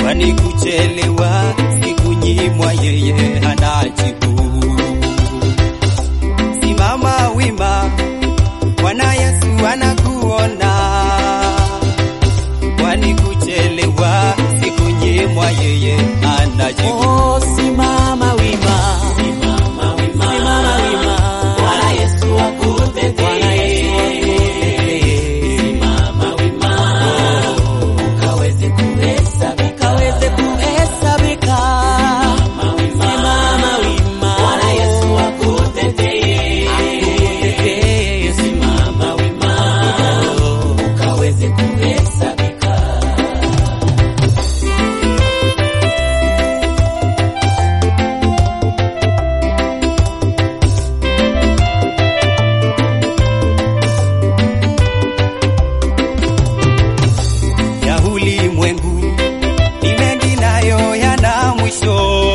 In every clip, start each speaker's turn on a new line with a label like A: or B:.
A: kwani kuchelewa sikunyimwa, yeye anajibu. Simama wima, Bwana Yesu anakuona, kwani kuchelewa sikunyimwa, yeye anajibu.
B: Oh, simama wima, simama wima, simama wima. Bwana Yesu akutetee, Bwana Yesu akutetee. Simama wima, ukaweze kuhesabika, ukaweze kuhesabika. Simama wima, Bwana Yesu akutetee, akutetee. Simama wima, ukaweze kuhesabika.
A: ya ulimwengu ni mengi nayo yana mwisho,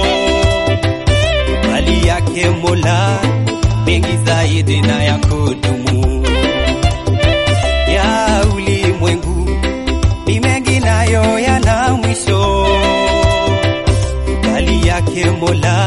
A: bali yake Mola mengi zaidi na ya kudumu. Ya ulimwengu ni mengi nayo yana mwisho, bali yake Mola